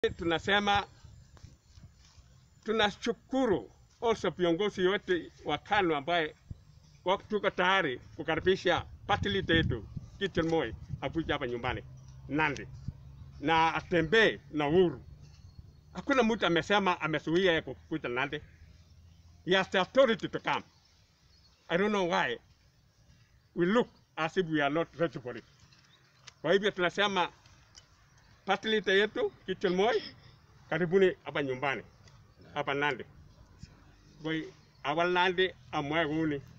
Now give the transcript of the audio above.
tunasema tunashukuru also viongozi wote wa KANU ambaye wako- tuko tayari kukaribisha party leader yetu Gideon Moi akuja hapa nyumbani Nandi na atembee na uhuru. Hakuna mtu amesema amezuia yeye kukuja Nandi. He has the authority to come. I don't know why we look as if we are not ready for it. Kwa hivyo tunasema party leader yetu Gideon Moi, karibuni hapa nyumbani hapa Nandi. Kwa hiyo awal Nandi amwae guni